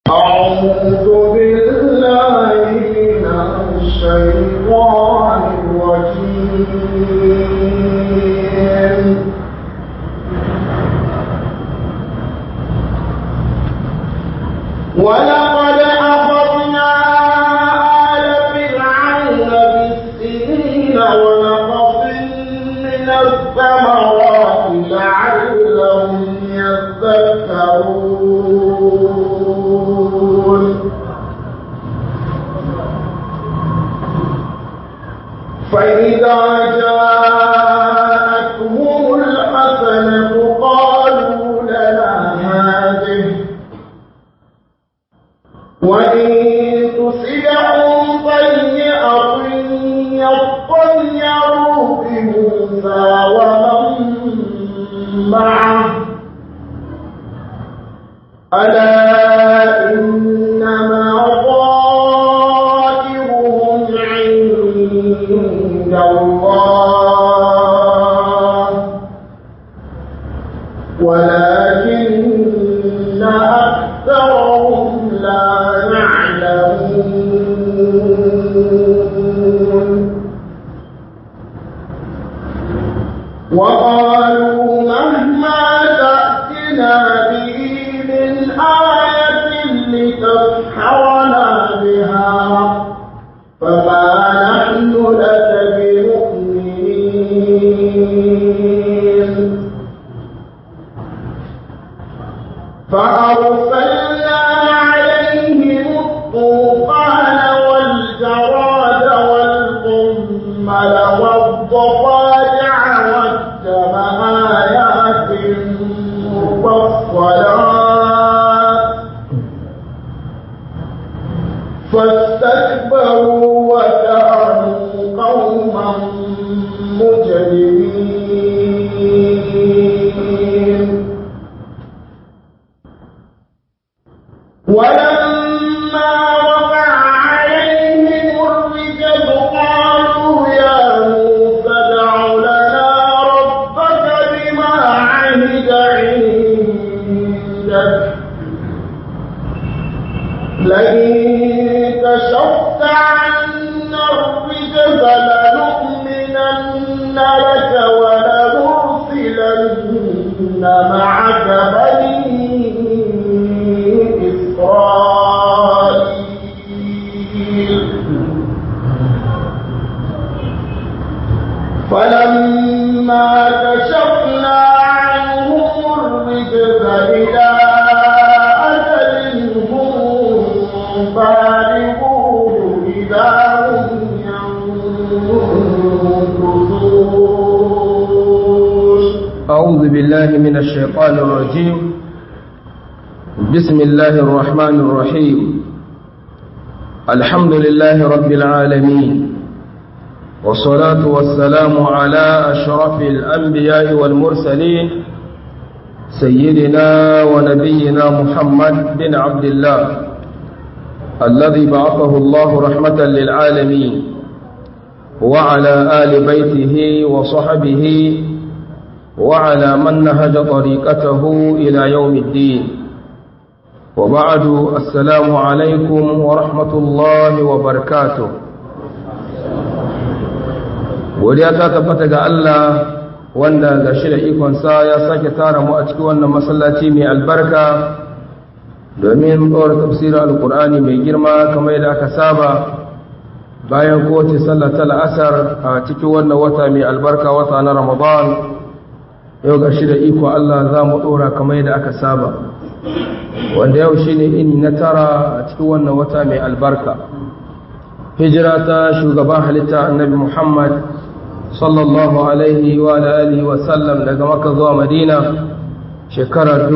أعوذ بالله من الشيطان الرجيم ولقد أخذنا آل فرعون بالسنين ونقص من الثمرات لعلهم يذكرون فإذا جاءتهم الحسنة قالوا لنا هذه وإن تصبهم سيئة يطيروا بموسى ومن معه ألا إنما طائرهم عند الله ولكن أكثرهم لا يعلمون وقالوا مهما تأتنا به من آية لتسحرنا بها فما نحن لك بمؤمنين فأرسلنا عليهم الطوفان والجراد والقمل والضفادع والدم آيات مفصلات فاستكبروا وكانوا قوما مجرمين ولما وقع عليهم الرجل قالوا يا موسى ادع لنا ربك بما عهد عندك لئن كشفت عنا الرجز لنؤمنن لك ولنرسلن معك بني إسرائيل فلما كشفنا عنهم الرجز إلى أجل هم بالغوه إذا هم ينكثون أعوذ بالله من الشيطان الرجيم بسم الله الرحمن الرحيم الحمد لله رب العالمين والصلاة والسلام على أشرف الأنبياء والمرسلين سيدنا ونبينا محمد بن عبد الله الذي بعثه الله رحمة للعالمين وعلى آل بيته وصحبه وعلى من نهج طريقته إلى يوم الدين وبعد السلام عليكم ورحمة الله وبركاته godiya ta tabbata ga Allah wanda ga shi da ikonsa ya sake tara mu a cikin wannan masallaci mai albarka domin ɗora tafsirin alkur'ani mai girma kamar yadda aka saba bayan kowace sallah ta la'asar a cikin wannan wata mai albarka wata na ramadan yau ga shi da iko Allah za mu ɗora kamar yadda aka saba wanda yau shi ne ini na tara a cikin wannan wata mai albarka hijira ta shugaban halitta annabi muhammad sallallahu alaihi wa alihi wa sallam daga maka zuwa madina shekarar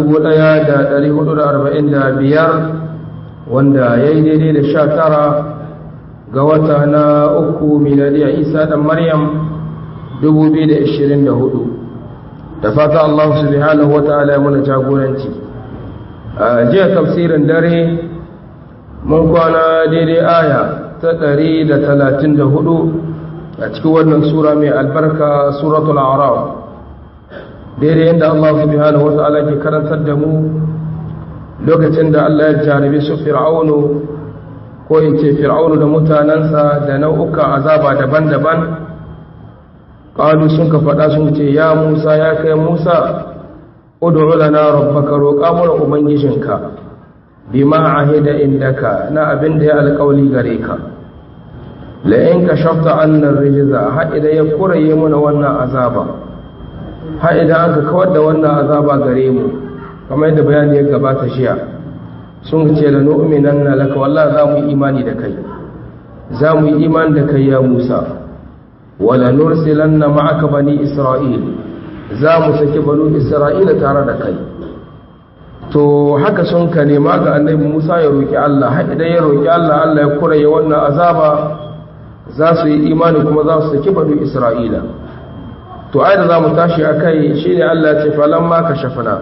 1445 wanda ya yi daidai da sha tara ga wata na uku miladiyar isa dan maryam 2024 da fata Allah subhanahu wa ta'ala ya muna jagoranci a jiya tafsirin dare mun kwana daidai aya ta 134 a cikin wannan sura mai albarka suratul a'raf daidai yadda Allah subhanahu wa ta'ala ke karantar da mu lokacin da Allah ya jarabe su fir'aunu ko in ce fir'aunu da mutanensa da nau'ukan azaba daban-daban ƙalu sun ka faɗa sun ce ya musa ya kai musa ud'u lana rabbaka roƙa mana ubangijinka bima ahida indaka na abin da ya alƙawli gare ka la in kashafta anna rijza ha idan ya kuraye mana wannan azaba ha idan aka kawar da wannan azaba gare mu kamar yadda bayani ya gabata shiya sun ce la nu'minanna laka wallahi za mu yi imani da kai za mu yi imani da kai ya Musa wala nursilanna ma'aka bani Isra'il za mu saki banu Isra'ila tare da kai to haka sun ka nema ga annabi Musa ya roki Allah har idan ya roki Allah Allah ya kuraye wannan azaba za su yi imani kuma za su saki banu Isra'ila to ai da za mu tashi akai shine Allah ya ce falamma kashafna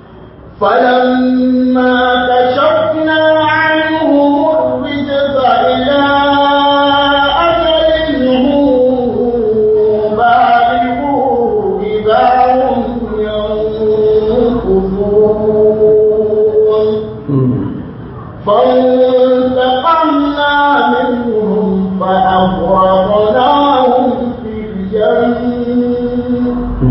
فلما كشفنا عنهم الرجز إلى أجل هم بالغوه إذا هم ينكثون فانتقمنا منهم فأغرقناهم في الجنة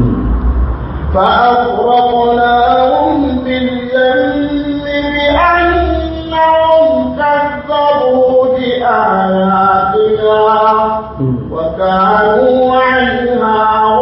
فأغرقناهم بالجن بأنهم كذبوا بآياتنا وكانوا عنها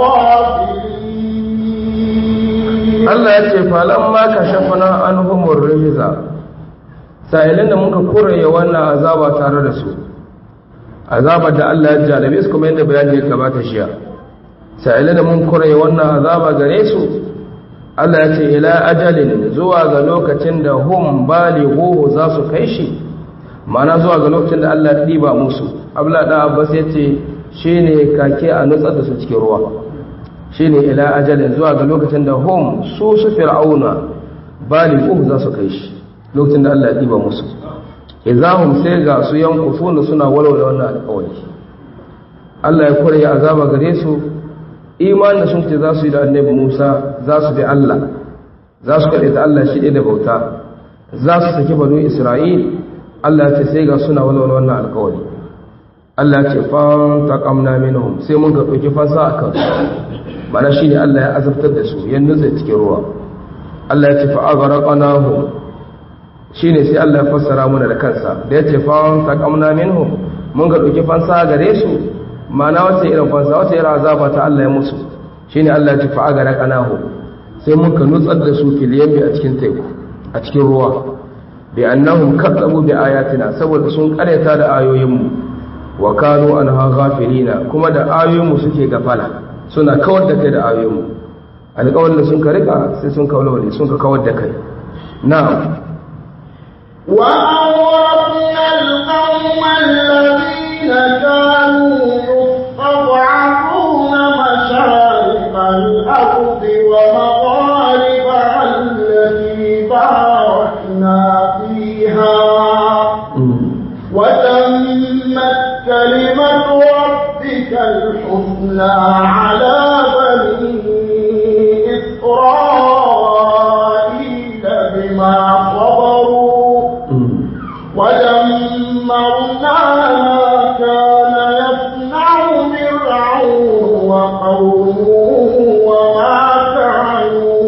غافلين Allah ya ce falamma kashafna anhumur rijza sa'ilin da muka kuraye wannan azaba tare da su azabar da Allah ya jarabe su kuma yadda bayani ya gabata shiya sa'ilin da mun kuraye wannan azaba gare su Allah ya ce ila ajalin zuwa ga lokacin da hum balighu za su kai shi mana zuwa ga lokacin da Allah ya diba musu Abdullah da Abbas ya ce shine kake a nutsar da su cikin ruwa shine ila ajalin zuwa ga lokacin da hum su su fir'auna balighu za su kai shi lokacin da Allah ya diba musu idahum sai ga su yankufuna suna walwala wannan alƙawari Allah ya kore azaba gare su imanin sun ce za su yi da annabi Musa za su bi Allah za su kaɗe ta Allah shi da bauta za su saki banu Isra'il Allah ya ce sai ga suna walwala wannan alƙawari Allah ya ce fan taqamna minhum sai mun ga ɗauki fansa a kan mana shine Allah ya azabtar da su ya nutse cikin ruwa Allah ya ce fa aghraqnahum shine sai Allah ya fassara mana da kansa da ya ce fan taqamna minhum mun ga ɗauki fansa gare su mana wata irin fansa wata irin azaba ta Allah ya musu shine Allah ya tafi agara kanahu sai mun ka nutsar da su fil yammi a cikin teku a cikin ruwa bi annahum kadzabu bi ayatina saboda sun karyata da ayoyin mu wa kanu anha ghafilina kuma da ayoyin mu suke gafala suna kawar da kai da ayoyin mu alƙawarin da sun ka rika sai sun kawalwale sun ka kawar da kai na'am وأورثنا القوم الذين كانوا يستضعفون مشارق الأرض ومغاربها التي باركنا فيها وتمت كلمة ربك الحسنى على بني إسرائيل بما صبروا ودمرنا ما كان يصنع فرعون وقومه وما كانوا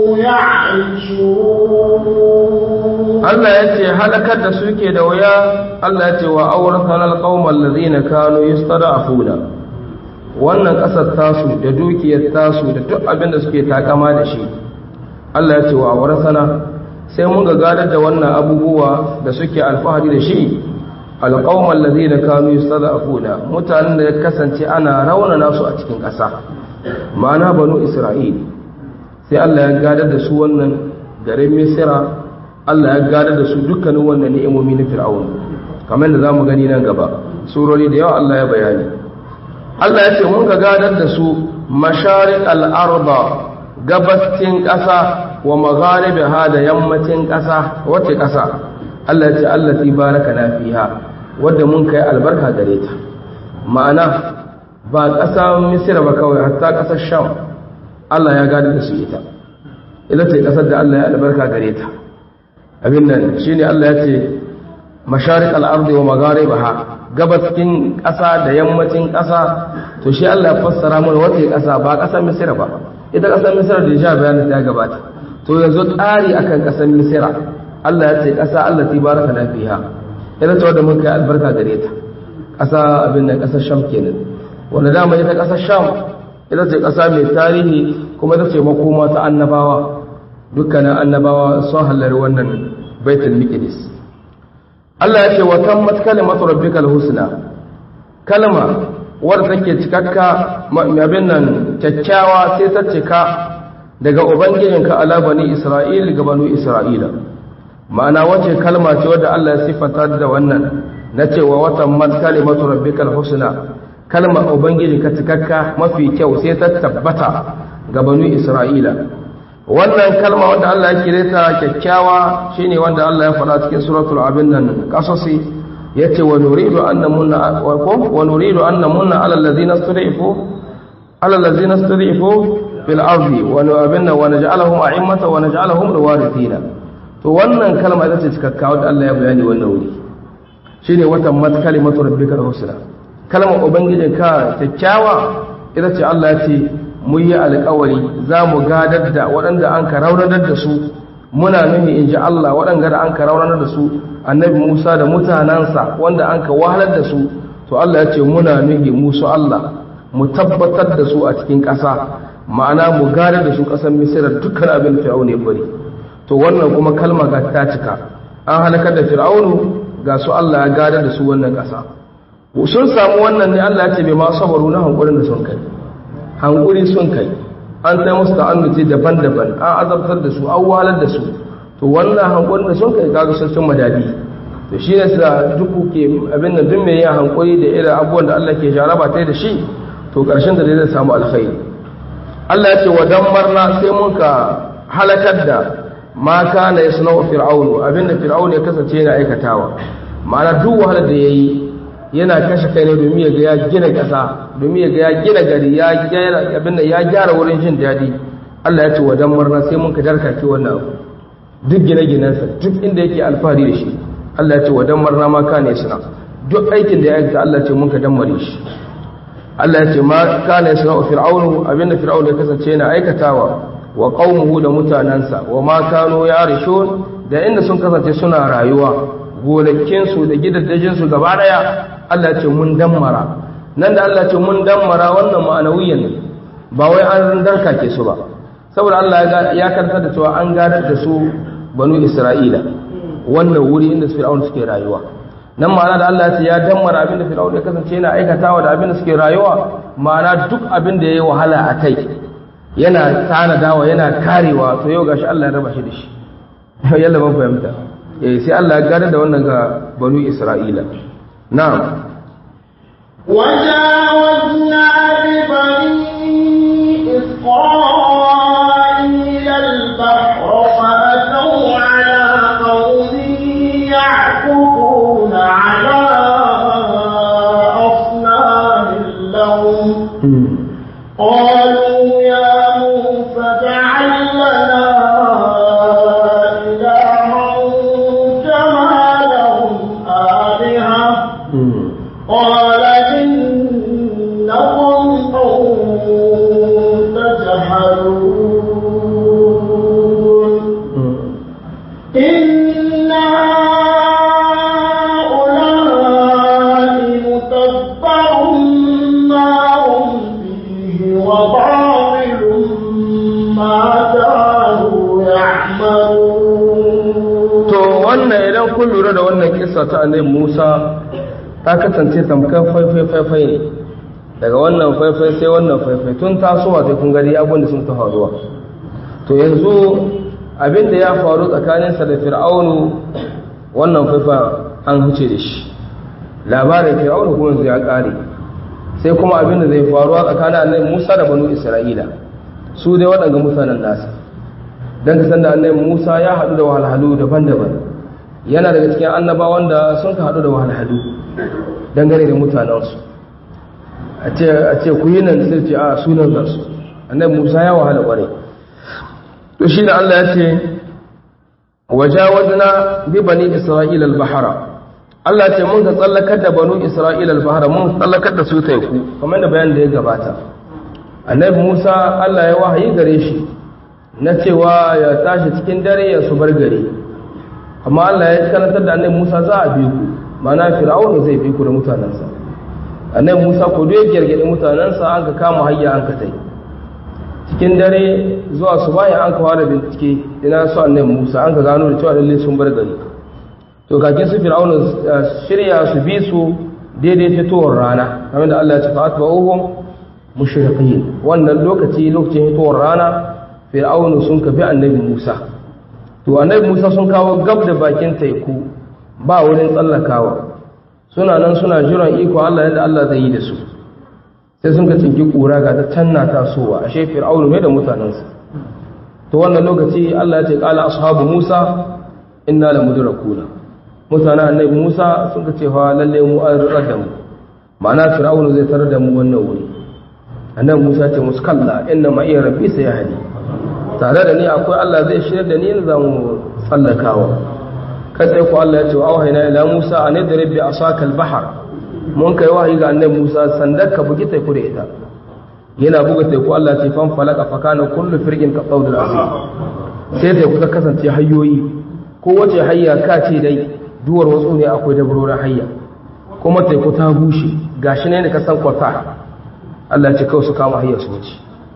يعيشون Allah ya ce halakar da suke da wuya Allah ya ce wa auratan alqaumal ladina kanu yastada'afuna wannan kasar tasu da dukiyar tasu da duk abin da suke takama da shi Allah ya ce wa aurasana sai mun ga gadar da wannan abubuwa da suke alfahari da shi alqaumal ladina kanu yastada'afuna mutanen da ya kasance ana raunana su a cikin ƙasa ma'ana banu Isra'il sai Allah ya gadar da su wannan garin Misra Allah ya gadar da su dukkanin wannan ni'imomi na Fir'aun kamar da zamu gani nan gaba surori da yawa Allah ya bayani Allah ya ce mun ga gadar da su masharik al-arda gabastin ƙasa wa magharibiha da yammacin ƙasa wace ƙasa Allah ya ce allati barakana fiha wanda mun kai albarka gare ta ma'ana ba ƙasa Misra ba kawai hatta ƙasar Sham Allah ya gadar da su ita ita ce ƙasar da Allah ya albarka gare ta abin nan shine Allah ya ce masharik al-ardi wa magharibaha gabaskin ƙasa da yammacin ƙasa to shi Allah ya fassara mana wata ƙasa ba ƙasar Misira ba ita ƙasar Misira da ja bayanin ta gabata to yanzu tsari akan ƙasar Misira Allah ya ce ƙasa Allah ta baraka na fiha ita ce wanda mun kai albarka gare ta ƙasa abin nan ƙasar Sham kenan wanda dama ita ƙasar Sham ita ce ƙasa mai tarihi kuma ita ce makoma ta annabawa dukkanin annabawa sun hallar wannan baitul miqdis Allah ya ce wa tammat kalimatu rabbikal husna kalma wadda take cikakka abin nan kyakkyawa sai ta cika daga ubangijinka ala bani isra'il ga banu isra'ila ma'ana wace kalma ce wadda Allah ya sifata da wannan na cewa wa tammat kalimatu rabbikal husna kalma ubangijinka cikakka mafi kyau sai ta tabbata ga banu isra'ila wannan kalma wanda Allah ya kire ta kyakkyawa shine wanda Allah ya faɗa cikin suratul abin nan qasasi yace wa nuridu an namunna wa wa nuridu an namunna ala allazina stud'ifu ala allazina stud'ifu fil ardi wa nu'abinna wa naj'alahum a'immata wa naj'alahum rawarithina to wannan kalma ita ce cikakka wanda Allah ya bayani wannan wuri shine watan mat kalimatu rabbikal husna kalmar ubangijinka kyakkyawa ita ce Allah ya ce mun yi alkawari za mu gadar da waɗanda an ka raunanar da su muna nuhi in ji Allah waɗanda da an ka raunanar da su annabi Musa da mutanensa wanda an ka wahalar da su to Allah ya ce muna nuhi musu Allah mu tabbatar da su a cikin ƙasa ma'ana mu gadar da su ƙasar Misira dukkan abin da Fir'aunu ya bari to wannan kuma kalma ga ta cika an halakar da Fir'aunu ga su Allah ya gadar da su wannan ƙasa sun samu wannan ne Allah ya ce bai ma sabaru na hankulin da sun kai hankuri sun kai an sai musu ta'annuci daban-daban an azabtar da su an wahalar da su to wannan hankurin da sun kai kaga sun cin madadi to shi ne sa duk ke abin da duk mai yin hankuri da irin abubuwan da Allah ke jaraba ta da shi to karshen da zai samu alkhairi Allah ya ce wa dammarna sai mun ka halakar da ma kana yasna'u fir'aunu abinda fir'aunu ya kasance yana aikatawa ma'ana duk wahalar da yayi yana kashe kai ne domin ya ga ya gina ƙasa domin ya ga ya gina gari ya gyara abin da ya gyara wurin jin daɗi Allah ya ce wa dan murna sai mun ka darkake wannan abu duk gine-ginensa duk inda yake alfahari da shi Allah ya ce wa dan murna ma kana suna duk aikin da ya aikata Allah ya ce mun ka dammare shi Allah ya ce ma kana suna fir'aunu abinda fir'aunu ya kasance yana aikatawa wa qaumuhu da mutanansa wa ma kanu yarishun da inda sun kasance suna rayuwa gonakinsu da gidajensu gaba daya Allah ce mun dammara nan da Allah ce mun dammara wannan ma'anawiyan ba wai an darka ke su ba saboda Allah ya karanta da cewa an gadar da su banu Isra'ila wannan wuri inda Fir'aun suke rayuwa nan ma'ana da Allah ya ce ya dammara abin da Fir'aun ya kasance yana aikatawa da abin da suke rayuwa ma'ana duk abin da yayi wahala a kai yana tanadawa yana karewa to yau gashi Allah ya raba shi da shi yalla ban fahimta eh sai Allah ya gada da wannan ga banu Isra'ila na'am وجاوزنا ببني إسرائيل البحر فأتوا على قوم يعكفون على أصنام لهم قالوا يا موسى اجعل لنا قال إنكم قوم تجهلون إن هؤلاء متبع ما هم فيه وباطل ما كانوا يعملون to wannan idan kun lura da wannan kissa ta annabi Musa ta kasance tamkar faifai faifai ne daga wannan faifai sai wannan faifai tun tasowa sai kun gari abin da sun ta faruwa to yanzu abin da ya faru tsakaninsa da fir'aunu wannan faifa an huce da shi labarin fir'aunu kuma yanzu ya kare sai kuma abin da zai faruwa tsakanin annabi musa da banu isra'ila su dai waɗanga mutanen nasa don ka san da annabi musa ya haɗu da wahalhalu daban-daban yana daga cikin annabawan da sun ka haɗu da wahalhalu dangane da mutanensu a ce ku yi nan sai ce a sunan zarsu annabi musa ya wahala ƙwarai to shi da allah ya ce wajawazna bi bani isra'ila al-bahra Allah ce mun ga tsallakar da banu isra'ila al-bahra mun tsallakar da su teku kamar da bayanin da ya gabata annabi Musa Allah ya wahayi gare shi na cewa ya tashi cikin dare ya su bar gari amma Allah ya karantar da annabi Musa za a bi ku mana fir'aunu zai bi ku da mutanensa annabi Musa ko duk ya gargade mutanensa an ka kama hayya an ka tai cikin dare zuwa su bayan an ka fara bincike ina su annabi Musa an ka gano da cewa lalle sun bar gari to kakin su fir'aunu shirya su bi su daidai fitowar rana kamar da Allah ya ce fa'atuhum mushriqin wannan lokaci lokacin fitowar rana fir'aunu sun ka bi annabi Musa to annabi Musa sun kawo gab da bakin teku ba wurin tsallakawa suna nan suna jiran iko Allah yadda Allah zai yi da su sai sun ka tsinki kura ga ta canna tasowa ashe fir'aunu ne da mutanensa to wannan lokaci Allah ya ce qala ashabu Musa inna la mudrakuna mutanen annabi Musa sun ka ce fa lalle mu an rada da mu ma'ana fir'aunu zai tarar da mu wannan wuri annabi Musa ya ce musu kalla inna ma iya rabbi sayahdi tare da ni akwai Allah zai shirya da ni za mu tsallakawa kai ku Allah ya ce wa auhayna ila Musa an idrib bi asaka al-bahr mun kai wahayi ga annabi Musa sandar ka bugi teku da ita yana buga teku Allah ce fan falaka fa kana kullu firqin ka qawdul azim sai teku ta kasance hayyoyi ko wace hayya ka ce dai duwar wasu ne akwai dabrorin hayya kuma teku ta bushe gashi ne ka san kwata Allah ce kawai su kama hayya su wuce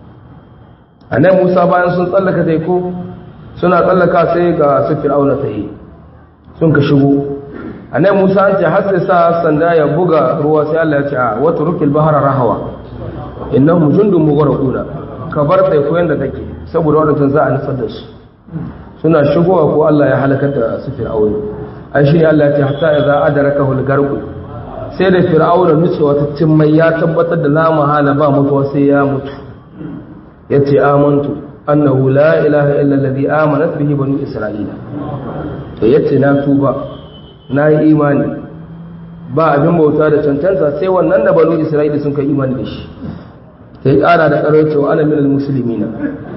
annabi Musa bayan sun tsallaka teku suna tsallaka sai ga su fir'auna ta yi sun ka shigo annabi Musa an ce har sai sa sanda ya buga ruwa sai Allah ya ce a wata rukil bahara rahawa innahum jundun mughraquna ka bar teku yanda take saboda wadannan za a nufar da su suna shigowa ko Allah ya halakar da su fir'auna ai shi Allah ya ce hatta idza adrakahu al-garqu sai da fir'auna nutsewa ta cimmai ya tabbatar da la mahala ba mutuwa sai ya mutu yace amantu annahu la ilaha illa alladhi amanat bihi banu isra'ila to yace na tuba na yi imani ba abin bauta da cancanta sai wannan da banu isra'ila sun kai imani da shi sai kara da karo cewa ana minal muslimina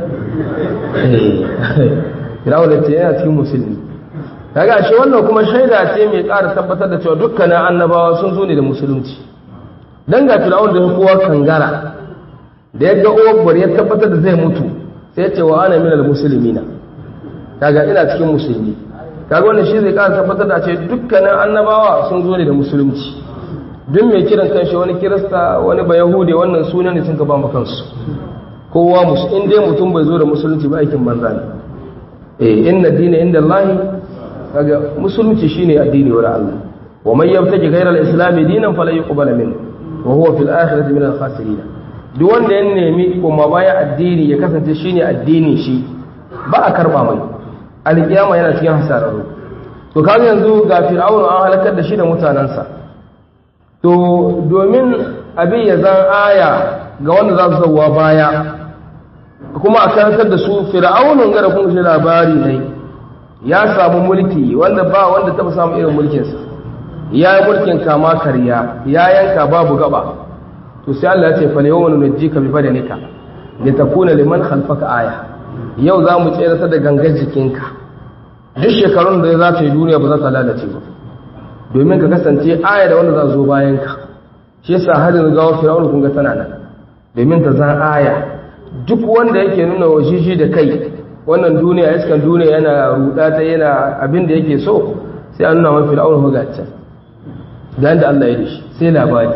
firawun ce yana cikin musulmi kaga shi wannan kuma shaida ce mai kara tabbatar da cewa dukkanin annabawa sun zo ne da musulunci dan ga firawun da kowa kangara da ya ga uwar ya tabbatar da zai mutu sai ya ce wa ana minal muslimina kaga ina cikin musulmi kaga wannan shi zai kara tabbatar da ce dukkanin annabawa sun zo ne da musulunci duk mai kiran kanshi wani kirista wani ba yahude wannan sunan ne sun ka ba mu kansu kowa musu in dai mutum bai zo da musulunci ba aikin banza ne eh inna dina inda Allah kaga musulunci shine addini wa Allah wa man yabtaji ghayra al-islam dinan fala yuqbal min wa huwa fil akhirati min al-khasirin duk wanda ya nemi kuma baya addini ya kasance shine addini shi ba a karba mai alkiyama yana cikin hasararru to kaga yanzu ga fir'aunu an halakar da shi da mutanansa to domin abin ya zan aya ga wanda za su zauwa baya kuma a karantar da su fir'aunun gara kun shi labari ne ya samu mulki wanda ba wanda taba samu irin mulkinsa ya yi mulkin kama karya ya yanka babu gaba to sai Allah ya ce fa yawma nunjika bi badanika litakuna liman khalfaka aya yau za mu tsere da gangan jikinka duk shekarun da za ta yi duniya ba za ta lalace ba domin ka kasance aya da wanda za zo bayan ka shi yasa har yanzu gawo fir'aun kun ga tana nan domin ta zan aya duk wanda yake nuna wa shi da kai wannan duniya iskan duniya yana ruda ta yana abin da yake so sai an nuna mafi fir'aun ga can da yanda Allah ya yi shi sai labari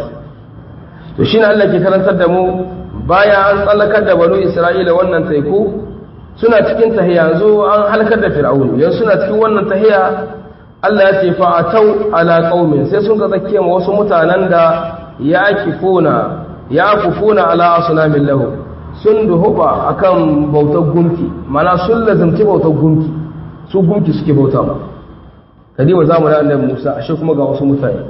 to shine Allah ke karantar da mu baya an tsallakar da banu Isra'ila wannan teku suna cikin tahiya yanzu an halakar da fir'aun yanzu suna cikin wannan tahiya Allah ya ce fa'atau ala qaumin sai sun ga zakiya ma wasu mutanen da yakifuna yakufuna ala asnamin lahu sun duhuba akan bautar gunki mana sun lazimci bautar gunki su gunki suke bauta ma kadima zamanin annabi Musa ashe kuma ga wasu mutane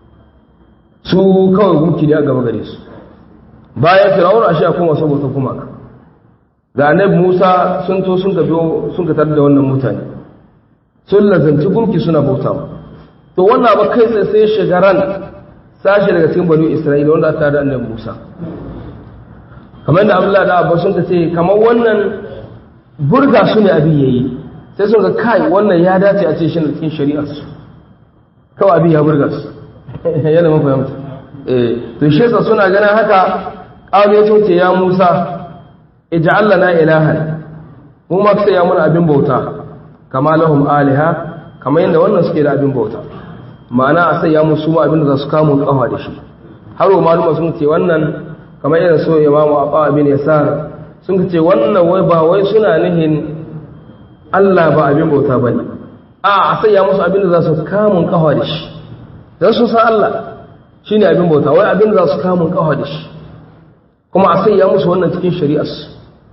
su kawai gunki ne a gaba gare su bayan fir'aun ashe akwai wasu bautar kuma ga annabi Musa sun to sun ga sun ga da wannan mutane sun lazanci gunki suna bauta to wannan ba kai sai sai shigaran sashi daga cikin banu Isra'ila wanda aka da annabi Musa kamar da Abdullahi da Abbas sun ce kamar wannan burga su ne abin yayi sai sun ga kai wannan ya dace a ce shi cikin shari'ar su kawai abin ya burga su yana mafahimta eh to shi yasa suna ganin haka qalu ya ce ya Musa ij'al lana ilahan mu ma sai ya muna abin bauta kama lahum aliha kamar yadda wannan suke da abin bauta ma'ana a sai ya musu ma abin da za su kamun kafa da shi har wa maluma sun ce wannan kamar yadda so imamu abba abin yasar sun ce wannan wai ba wai suna nihin Allah ba abin bauta bane a a sai ya musu abin da za su kamun kafa da shi dan sun san Allah shine abin bauta wai abin da za su kamun kafa da shi kuma a sai ya musu wannan cikin shari'arsu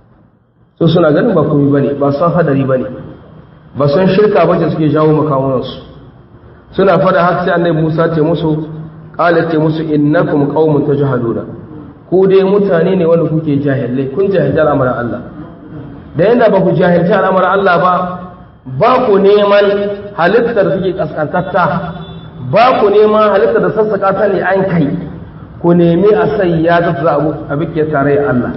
so suna ganin ba komai bane ba san hadari bane ba san shirka bace suke jawo makamunansu suna fada haka sai annabi Musa ce musu qala ce musu innakum qaumun tajhaluna ku dai mutane ne wanda kuke jahilai kun jahilta al'amarin Allah da yanda ba ku jahilta al'amarin Allah ba ba ku neman halittar suke kaskantatta ba ku neman halittar da sassaka ta ne an kai ku nemi a sai ya zafi abu a bikin tare Allah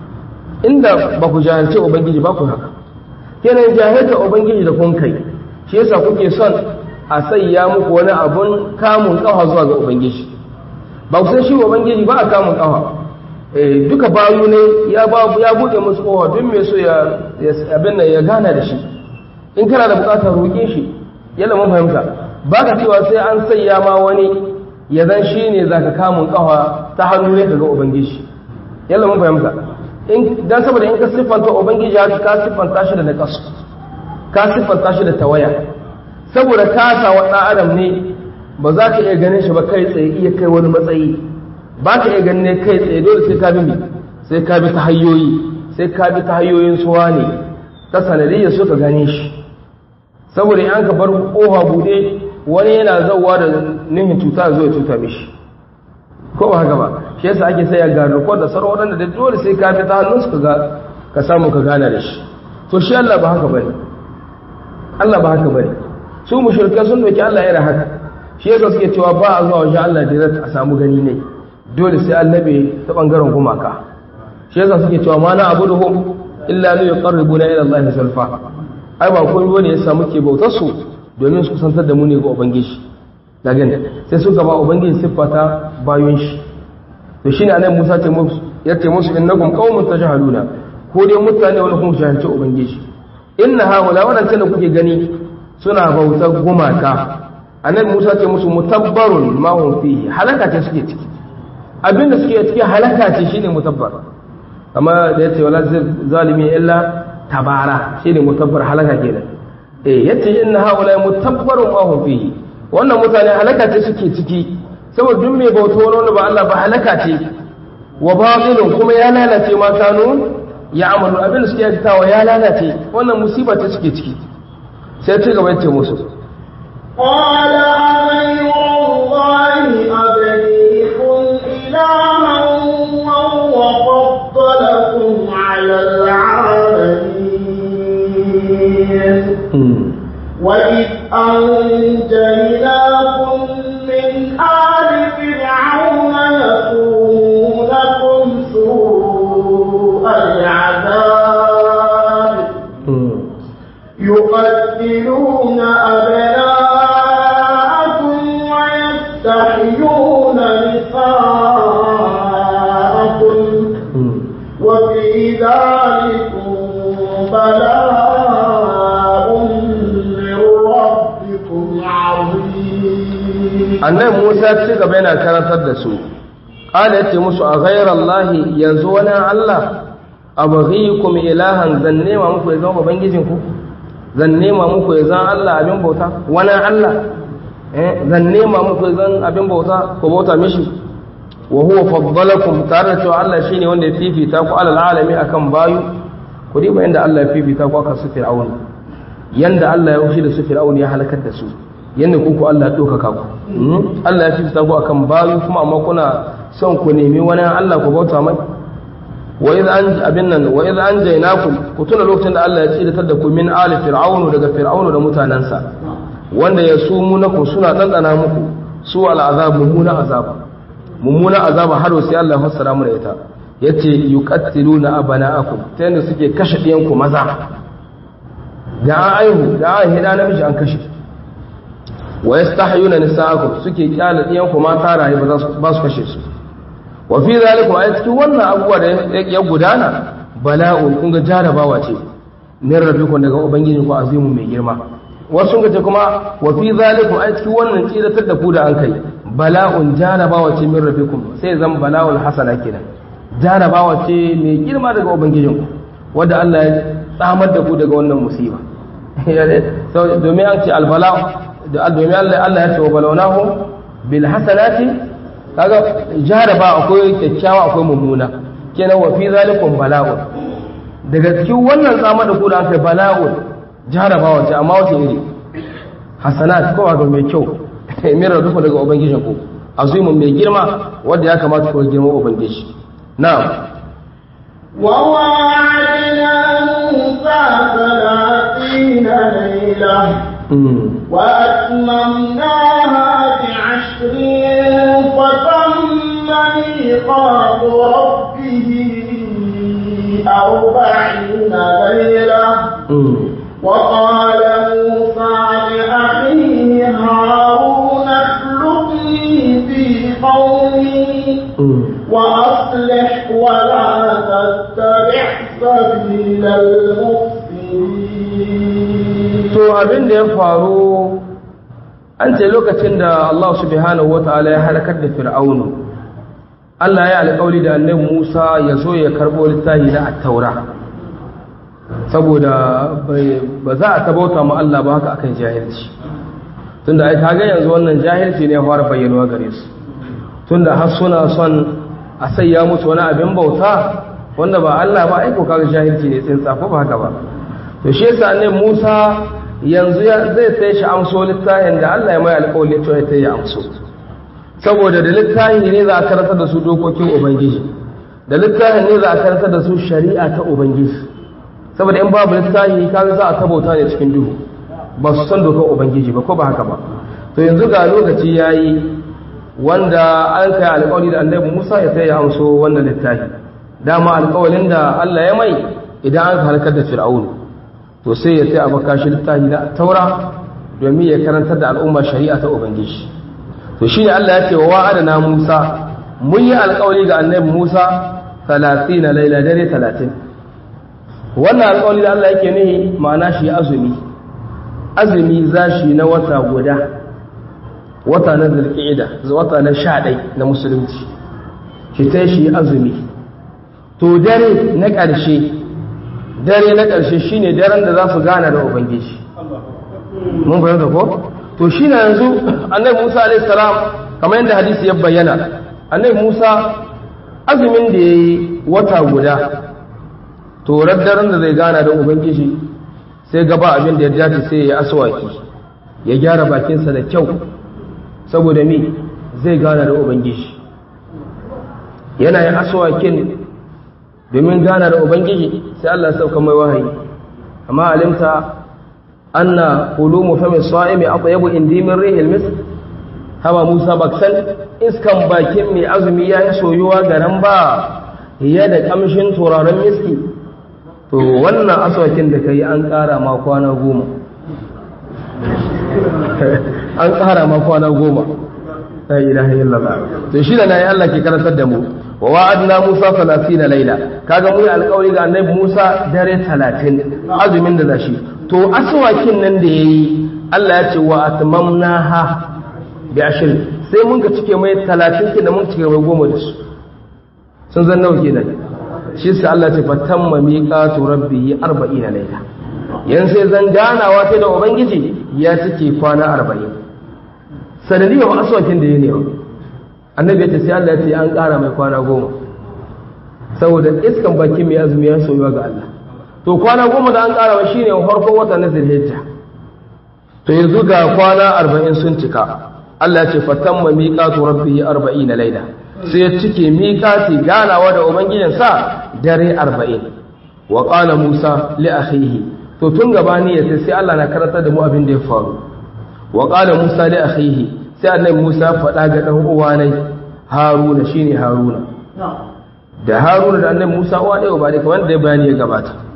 inda ba ku jahilce ubangiji ba ku haka kenan jahilta ubangiji da kun kai shi yasa kuke son a sayya muku wani abun kamun kafa zuwa ga ubangiji ba ku san shi ubangiji ba a kamun kafa eh duka bayu ne ya ba ya bude musu kowa duk mai so ya abin nan ya gana da shi in kana da bukatar roƙe shi yalla mun fahimta ba ka cewa sai an sayya ma wani ya zan shi ne zaka kamun kafa ta hannu ne daga ubangiji yalla mun fahimta dan saboda in ka siffanta ubangiji haka ka siffanta shi da naqas ka siffanta shi da tawaya saboda kasa wa dan adam ne ba za ka iya ganin shi ba kai tsaye iya kai wani matsayi ba ka iya ganin ne kai tsaye dole sai ka bi sai ka bi ta hanyoyi sai ka bi ta hanyoyin suwa ne ta sanadiyya so ka gane shi saboda in ka bar kofa bude wani yana zauwa da nihin cuta zo ya cuta mishi ko ba haka ba shi yasa ake saya ga rukun da sarwa wadanda da dole sai ka fi ta hannunsu ka ga ka samu ka gana da shi to shi Allah ba haka bane Allah ba haka bane su mushrikai sun doki Allah yana haka shi yasa suke cewa ba a zuwa wajen Allah direct a samu gani ne dole sai annabi ta bangaren gumaka shi yasa suke cewa ma na abuduhum illa li yuqarribuna ila Allah zulfa ai ba komai bane yasa muke bautar su domin su kusantar da mu ne ga ubangiji da gani sai suka ba ubangiji siffata bayon shi to shine annabi Musa ce musu yace musu innakum qaumun tajhaluna ko dai mutane wani kuma jahilci ubangiji inna haula wadannan da kuke gani suna bautar gumaka annabi Musa ce musu mutabbarun ma hum fihi halaka ce suke ciki abinda suke ciki halaka ce shine mutabbar amma da yace wala zalimi illa tabara shine mutabbar halaka kenan eh yace inna haula mutabbarun ma hum fihi wannan mutane halaka ce suke ciki saboda duk mai bauta wani wanda ba Allah ba halaka ce wa batilun kuma ya lalace ma kanu ya amalu abin da suke aikatawa ya lalace wannan musiba ce suke ciki sai ci gaba yace musu قال غير الله أبليكم إلها وهو فضلكم على العالمين وإذ أنجيناكم من آل فرعون يسومونكم سوء العذاب يقتلون أبناءكم ويستحيون نساءكم وفي ذلكم بلاء من ربكم عظيم annabi Musa ya ci gaba yana karantar da su qala yace musu a ghayra Allah yanzu wani Allah abghikum ilahan zan nema muku ya zama ubangijin ku zan nema muku ya zan Allah abin bauta wani Allah eh zan nema muku ya zan abin bauta ko bauta mishi wa huwa faddalakum tare da cewa Allah shine wanda ya fifita ku alal alami akan bayu ku diba inda Allah ya fifita ku akan su fir'aun yanda Allah ya wuce da su fir'aun ya halakar da su yanda ku ku Allah ya dokaka ku Allah ya fifita ku akan bayu kuma amma kuna son ku nemi wani Allah ku bauta mai wa idh an abin nan wa idh anjaynakum ku tuna lokacin da Allah ya tsidatar da ku min ali fir'aunu daga fir'aunu da mutanansa wanda ya sumu naku suna dandana muku su al'azab mummuna azab mummuna azab har sai Allah ya fassara mu da ita yace yuqattiluna abana'akum ta yanda suke kashe diyan ku maza da an aihu da an hida namiji an kashe wa yastahyuna nisa'akum suke kyala ɗiyan ku mata raye ba su kashe su wa fi zalikum ay cikin wannan abubuwa da ya gudana bala'un kun ga jarabawa ce min rabbikum daga ubangiji ku azimu mai girma wasu ga kuma wa fi zalikum ay cikin wannan tsiratar da ku da an kai bala'un jarabawa ce min rabbikum sai zan bala'ul hasana kenan jarabawa ce mai girma daga ubangijinku wanda Allah ya tsamar da ku daga wannan musiba domin an ce albala domin Allah ya ce wa balawnahu bil hasanati kaga jaraba akwai kyakkyawa akwai mummuna kenan wa fi zalikum bala'un daga cikin wannan tsamar da ku da aka bala'un jarabawa ce amma wace iri hasanat ko ga mai kyau min rabbikum daga ubangijinku azimun mai girma wanda ya kamata ku girma ubangiji na'am وواعدنا موسى ثلاثين ليلة وأتممناها بعشر فتم ميقات ربه أربعين ليلة وقال موسى لأخيه هارون اخلقني في قومي وأصلح ولا تتبع سبيل المفسدين to abin da ya faru an ce lokacin da Allah subhanahu wataala ya halakar da fir'aunu Allah ya alƙawari da annabi Musa ya zo ya karɓo littafi na at-taura saboda ba za a tabauta mu Allah ba haka akan jahilci tunda ai kaga yanzu wannan jahilci ne ya fara bayyanuwa gare su tunda har suna son a sayya musu wani abin bauta wanda ba Allah ba aiko kaga jahilci ne tsintsa ko ba haka ba to shi yasa ne Musa yanzu zai sai shi amso littafin da Allah ya mai alƙawari to ya ya amso saboda da littafin ne za a karanta da su dokokin ubangiji da littafin ne za a karanta da su shari'a ta ubangiji saboda in babu littafi kaga za a tabauta ne cikin duhu ba su san dokar ubangiji ba ko ba haka ba to yanzu ga lokaci yayi wanda an kai alƙawari da annabi Musa ya sai ya amso wannan littafi dama alƙawarin da Allah ya mai idan an halakar da Fir'aun to sai ya sai a baka shi littafi na Taura domin ya karantar da al'umma shari'a ta Ubangiji to shine Allah ya ce wa wa'adana Musa mun yi alƙawari ga annabi Musa 30 laila dare 30 wannan alƙawari da Allah yake nihi ma'ana shi azumi azumi zashi na wata guda wata na zulqa'ida wata na sha ɗai na musulunci shi ta shi azumi to dare na ƙarshe dare na ƙarshe shine daren da za su gana da ubangiji mun fahimta ko to shi na yanzu annabi Musa alaihi salam kamar yadda hadisi ya bayyana annabi Musa azumin da yayi wata guda to daren da zai gana da ubangiji sai gaba abin da ya dace sai ya aswaki ya gyara bakinsa da kyau saboda mi zai gana da ubangiji yana yin aswakin domin gana da ubangiji sai Allah sauka mai wahayi amma alimta anna qulumu fami sa'imi atyabu indi min rihil misk hawa Musa baksan iskan bakin mai azumi ya yi soyuwa garan ba ya da kamshin turaren miski to wannan aswakin da kai an ƙara ma kwana goma an ƙara ma kwana goma la ilaha illallah to shi da nayi Allah ke karantar da mu wa wa'adna Musa 30 laila kaga mu alƙawari ga annabi Musa dare 30 azumin da zashi to aswakin nan da yayi Allah ya ce wa atmamnaha bi ashir sai mun ga cike mai 30 kin da mun cike mai goma da su sun zan nawa kenan shi sai Allah ya ce fatamma miqatu rabbihi 40 laila yan sai zan ganawa ta da ubangiji ya cike kwana 40 sanadiyar aswakin da ya ne annabi ya ce sai Allah ya ce an ƙara mai kwana goma saboda iskan baki mai azumi ya soyuwa ga Allah to kwana goma da an ƙara wa shine farkon wata na zilhijja to yanzu ga kwana arba'in sun cika Allah ya ce fatamma miqatu rabbihi arba'ina laila sai ya cike miqati ganawa da ubangijin sa dare arba'in wa qala Musa li akhihi to tun gabani ya sai Allah na karanta da mu abin da ya faru wa qala Musa li akhihi sai annabi Musa faɗa ga dan uwa nai Haruna shine Haruna da Haruna da annabi Musa uwa ɗaya ba dai kamar da bayani ya gabata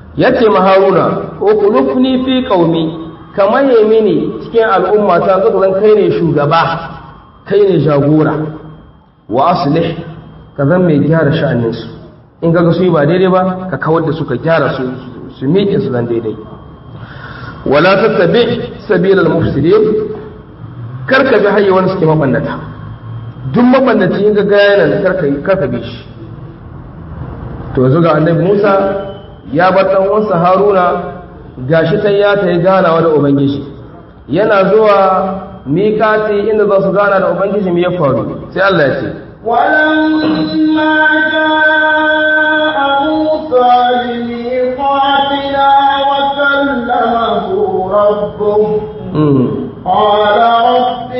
yace ma haruna uqlufni fi qaumi kamar mini cikin al'umma ta zaka zan kai ne shugaba kai ne jagora wa aslih ka zan mai gyara sha'aninsu in kaga su yi ba daidai ba ka kawar da su ka gyara su su miƙe su zan daidai wala tattabi sabilal mufsidin kar ka bi hanyar wani suke mabannata duk mabannaci in ga gaya nan kar ka bi shi to yanzu ga annabi Musa ya bar dan uwansa Haruna gashi ta ya ta yi ganawa da ubangiji yana zuwa miƙati inda za su gana da ubangiji me ya faru sai Allah ya ce ولما جاء موسى لميقاتنا وكلمه ربه قال رب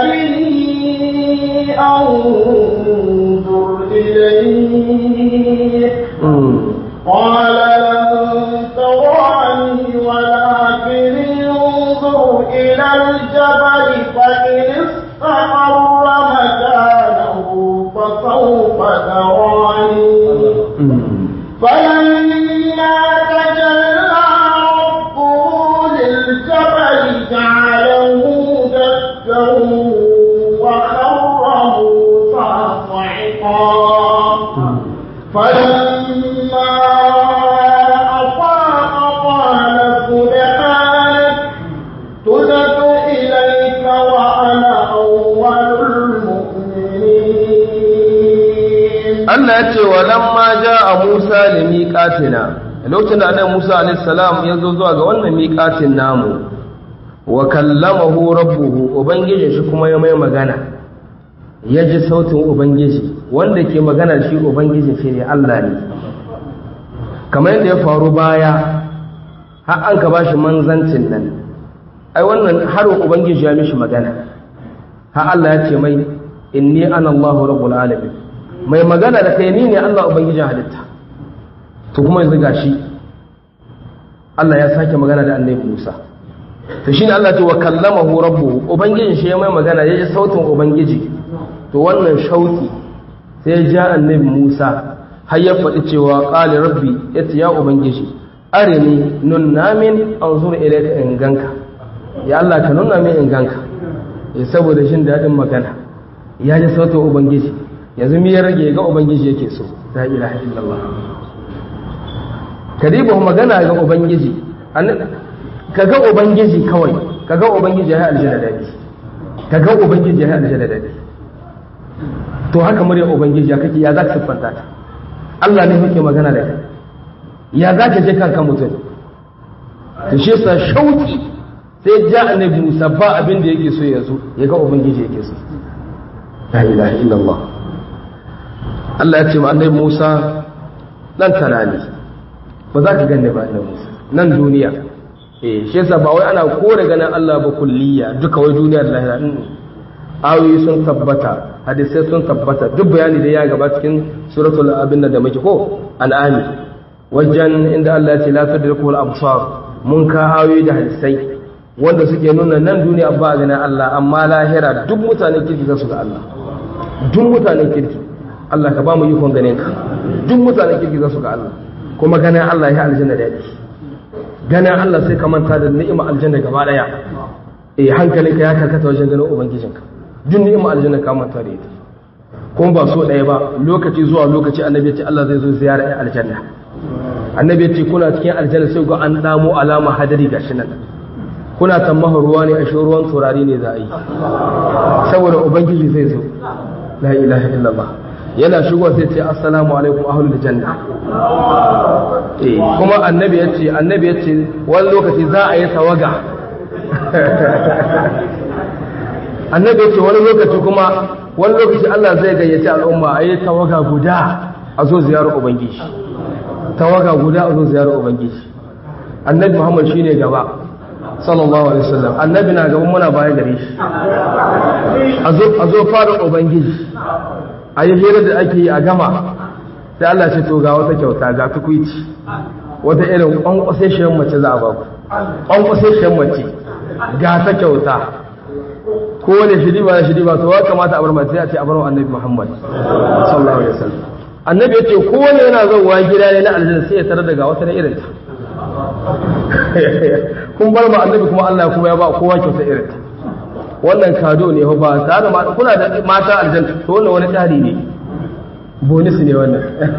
أرني أنظر إليك قال لن تراني ولكن انظر إلى الجبل فإن استقر مكانه فسوف تراني فلما تجلى ربه للجبل جعله دكا وخر موسى صعقا فلما أفاق قال سبحانك تبت إليك وأنا أول المؤمنين Allah ya ce wa lamma ja'a Musa li miqatina lokacin da annabi Musa alayhi salam ya zo zuwa ga wannan miqatin namu wa kallamahu rabbuhu ubangiji shi kuma ya mai magana ya ji sautin ubangiji wanda ke magana shi ubangiji shi ne Allah ne kamar yadda ya faru baya har an ka bashi manzancin nan ai wannan harin ubangiji ya mishi magana har Allah ya ce mai inni ana Allahu rabbul alamin mai magana da kai ni ne Allah ubangijin halitta to kuma yanzu gashi Allah ya sake magana da annabi Musa to shine Allah ce wa kallamahu rabbuhu ubangijin shi ya mai magana ya ji sautin ubangiji to wannan shauki sai ya ja annabi Musa har ya faɗi cewa qali rabbi yace ya ubangiji arini nunna min anzur ilayka in ganka ya Allah ka nuna min in ganka ya saboda shin dadin magana ya ji sautin ubangiji yanzu mi ya rage ga ubangiji yake so la ilaha illallah kadibu magana ga ubangiji ka ga ubangiji kawai ka ga ubangiji ya yi aljanna dadi ka ga ubangiji ya yi aljanna dadi to haka murya ubangiji ya kake ya za ka siffanta ta Allah ne yake magana da kai ya za ka je kanka mutum to shi yasa shauki sai ja annabi Musa ba abin da yake so ya zo ya ga ubangiji yake so la ilaha illallah Allah ya ce ma annabi Musa dan tarani ba za ka ganni ba annabi Musa nan duniya eh shi yasa ba wai ana kore ganin Allah ba kulliya duka wai duniya da lahira ayoyi sun tabbata hadisai sun tabbata duk bayani da ya gaba cikin suratul abin da muke ko an'ami wajen inda Allah ya ce la tudriku al-absar mun ka ayoyi da hadisai wanda suke nuna nan duniya ba a ganin Allah amma lahira duk mutanen kirki za su ga Allah duk mutanen kirki Allah ka ba mu ikon ganin ka duk mutanen kirki za su ga Allah kuma ganin Allah ya aljanna da yake ganin Allah sai ka manta da ni'ima aljanna gaba daya eh hankalinka ya karkata wajen ganin ubangijinka duk ni'ima aljanna ka manta da ita kuma ba so daya ba lokaci zuwa lokaci annabi ya ce Allah zai zo ziyara ya aljanna annabi ya ce kuna cikin aljanna sai ga an damo alama hadari gashi nan kuna tammaha ruwa ne a shi ruwan turare ne za a yi saboda ubangiji zai zo la ilaha illallah yana shigo sai ce assalamu alaikum ahlul janna eh kuma annabi ya ce annabi ya ce wani lokaci za a yi tawaga annabi ya ce wani lokaci kuma wani lokaci Allah zai gayyaci al'umma a yi tawaga guda a zo ziyarar ubangiji tawaga guda a zo ziyarar ubangiji annabi muhammad shine gaba sallallahu alaihi wasallam annabi na gaban muna baya gare shi a zo fara ubangiji a yi hira da ake yi a gama sai Allah ce to ga wata kyauta ga tukwici wata irin kwankwasashen mace za a ba ku kwankwasashen mace ga ta kyauta ko wani shiri ba da shiri ba to ya kamata a bar mace a ce a bar annabi Muhammad sallallahu alaihi wasallam annabi ya ce ko wani yana zauwa gida ne na aljanna sai ya tarar da ga wata na irin ta kun bar ma annabi kuma Allah kuma ya ba kowa kyauta irin ta wannan kado ne ba tare da kuna da mata aljanna to wannan wani tsari ne bonus ne wannan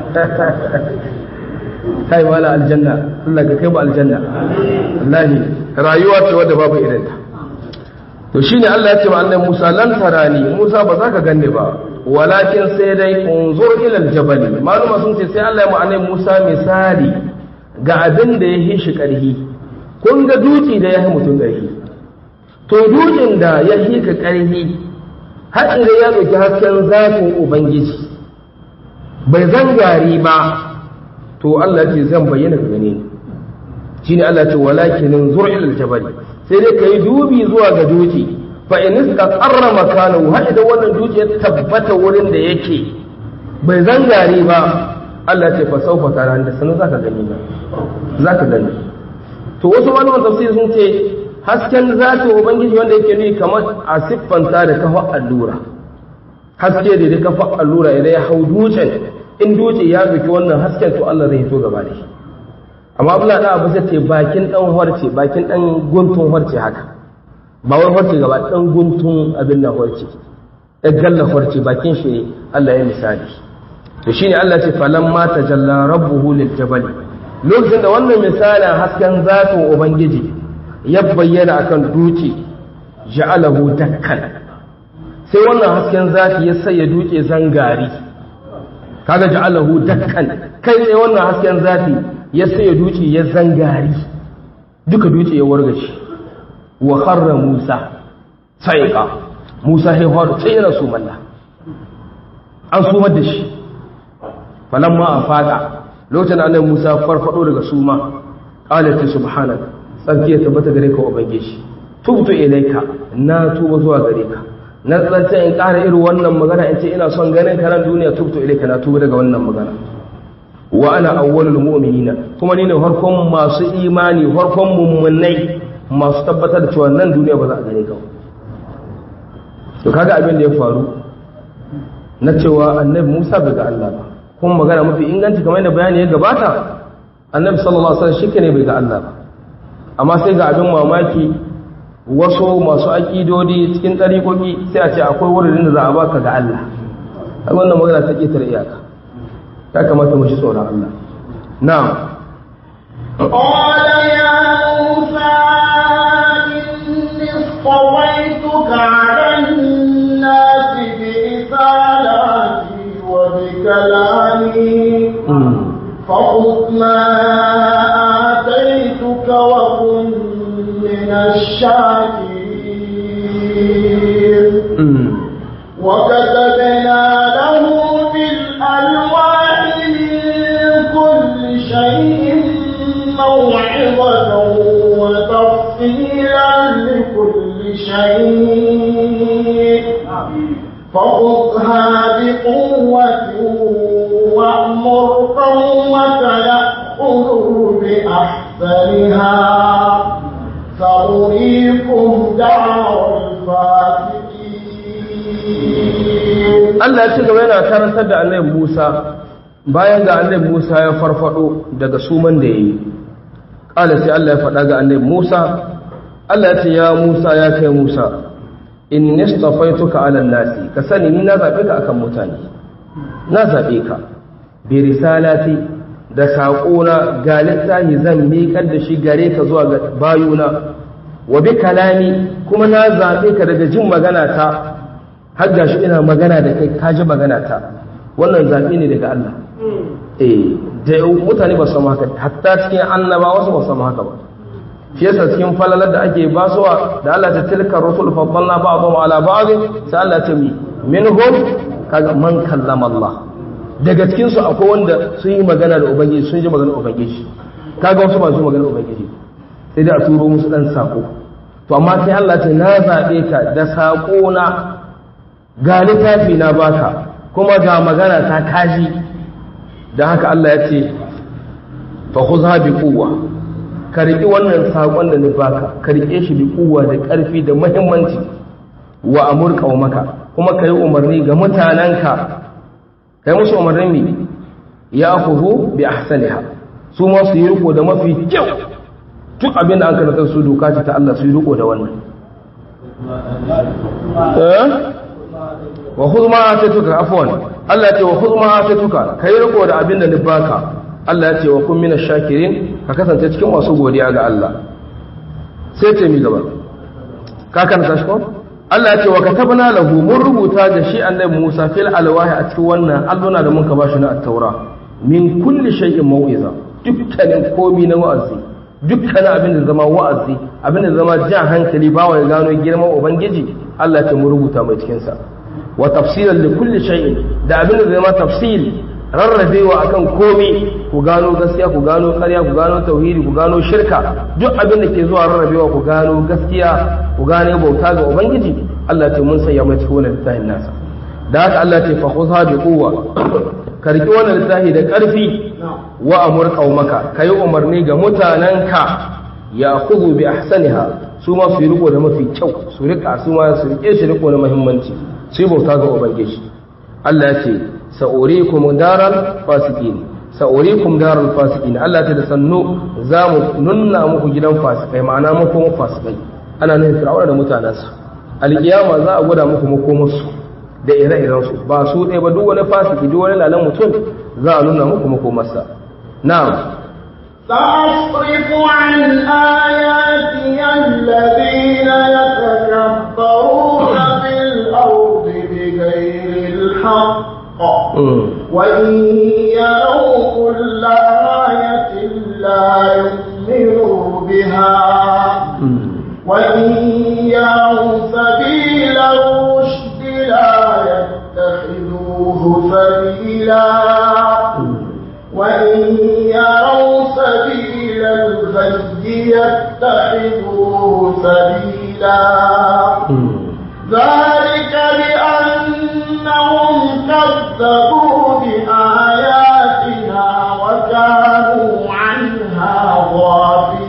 kai wala aljanna Allah ka kai mu aljanna wallahi rayuwa ce wadda babu irin ta to shine Allah ya ce wa annabi Musa lan tarani Musa ba za ka ganni ba walakin sai dai unzur ila aljabal maluma sun ce sai Allah ya mu annabi Musa misali ga abin da ya hishi karhi kun ga duki da ya yi mutum karhi to dukin da ya hika karhi har idan ya ɗauki hasken zafin ubangiji bai zangari ba to Allah ce zan bayyana ka gane ni shine Allah ce walakin zur ila aljabal sai dai kai dubi zuwa ga duki fa in istaqarra makanahu har idan wannan duki ya tabbata wurin da yake bai zangare ba Allah ce fa saufa tara da sanin zaka gani ba zaka gani to wasu malaman tafsir sun ce hasken zati ubangiji wanda yake nuni kamar a siffanta da kafa allura haske da da kafa allura idan ya hau dutsen in dutse ya zuki wannan hasken to Allah zai fito gaba da shi amma abula da abu ce bakin dan harce bakin dan guntun harce haka ba wai harce gaba dan guntun abin nan harce ya galla harce bakin shi Allah ya misali to shine Allah ce falamma tajalla rabbuhu lil jabal lokacin da wannan misalin hasken zatin ubangiji ya bayyana akan duki ja'alahu dakkan sai wannan hasken zati ya sai ya duke zangari kaga ja'alahu dakkan kai sai wannan hasken zati ya sai ya duce ya zangari duka duce ya wargace wa kharra Musa saiqa Musa sai har sai yana su malla an sumar da shi falamma afaka lokacin annabi Musa farfado daga suma qala ta subhanak tsarki ya tabbata gare ka ubangiji tubtu ilaika na tuba zuwa gare ka na tsanta in ƙara irin wannan magana in ce ina son ganin ka nan duniya tubtu ilaika na tuba daga wannan magana wa ana awwalul mu'minina kuma ni ne farkon masu imani farkon mummunai masu tabbatar da cewa nan duniya ba za a gane ka to kaga abin da ya faru na cewa annabi Musa bai ga Allah ba kuma magana mafi inganci kamar yadda bayani ya gabata annabi sallallahu alaihi wasallam shi ne bai ga Allah ba amma sai ga abin mamaki wasu masu aƙidodi cikin ɗariƙoƙi sai a ce akwai wurin da za a baka ga Allah a wannan magana ta ƙetare iyaka ya kamata mu ji tsoron Allah na'am قال يا موسى إني اصطويتك على الناس برسالاتي وبكلامي فخذ ما آتيتك وكن من الشاكرين وكتبنا له في الألواح من كل شيء موعظة وتفصيلا لكل شيء فخذها بقوة وأمر قومك يأخذوا بأحسنها سأريكم دار الفاسقين Allah ya ci gaba yana karantar da annabi Musa bayan ga annabi Musa ya farfado daga suman da yayi kala sai Allah ya faɗa ga annabi Musa Allah ya ce ya Musa ya kai Musa inni istafaituka ala nasi ka sani ni na zabe ka akan mutane na zabe ka bi risalati da saƙona ga littafi zan miƙar da shi gare ka zuwa ga bayuna wa bi kalami kuma na zabe ka daga jin magana ta har ga shi ina magana da kai ka ji magana ta wannan zaɓe ne daga Allah eh da mutane ba su samu haka hatta cikin annabawa su ba su samu haka ba shi yasa cikin falalar da ake basuwa da Allah ta tilka rusul faddalna ba'dhum ala ba'd sai Allah ta mi minhum kaga man kallama Allah daga cikin su akwai wanda sun yi magana da ubangiji sun ji magana ubangiji kaga wasu ba su magana ubangiji sai dai a turo musu dan sako to amma sai Allah ta na zabe ka da sako na ga littafi na baka kuma ga magana ta kaji da haka Allah ya ce fa khudha bi quwwa ka riƙi wannan saƙon da ni baka ka riƙe shi bi kuwa da ƙarfi da muhimmanci wa amur qaumaka kuma ka yi umarni ga mutanenka kai musu umarnin mi ya khudhu bi ahsaniha su ma su yi riko da mafi kyau duk abin da an karanta su doka ce ta Allah su yi riko da wannan eh wa khudh ma atatuka afwan Allah ya ce wa khudh ma atatuka kai riko da abin da ni baka Allah ya ce wa kun minash shakirin ka kasance cikin masu godiya ga Allah sai ce mi gaba ka karanta shi ko Allah ya ce wa katabna lahu mun rubuta da shi annabi Musa fil alwahi a cikin wannan alluna da mun ka bashi na at-taura min kulli shay'in mau'iza dukkanin komi na wa'azi dukkanin abin da zama wa'azi abin da zama jan hankali ba wa ya gano girman ubangiji Allah ya ce mun rubuta mai cikin sa wa tafsilan li kulli shay'in da abin da zama tafsil rarrabewa akan komi ku gano gaskiya ku gano ƙarya ku gano tauhidi ku gano shirka duk abin da ke zuwa rarrabewa ku gano gaskiya ku gane bauta ga ubangiji Allah ce mun sanya mai cikin wannan littafin nasa da haka Allah ce fa khudha bi quwwa ka riki wannan littafi da ƙarfi wa amur qaumaka kai umarni ga mutananka ya khudhu bi ahsaniha su ma su riko da mafi kyau su rika su ma su rike shi riko da muhimmanci su yi bauta ga ubangiji Allah ya ce sa'urikum daral fasikin sa'urikum daral fasikin Allah ta da sannu za mu nunna muku gidan fasikai ma'ana makomar fasikai ana nufin fir'auna da mutanensa alkiyama za a gwada muku makomarsu da ire-irensu ba su ɗaya ba duk wani fasiki duk wani lalan mutum za a nuna muku makomarsa na'am سأصرف عن آياتي الذين يتكبرون في الأرض بغير الحق وإن يروا كل آية لا يؤمنوا بها وإن يروا سبيل الرشد لا يتخذوه سبيلا وإن يروا سبيل الغي يتخذوه سبيلا ذلك بأنهم كذبوا بآياتنا وكانوا عنها غافلين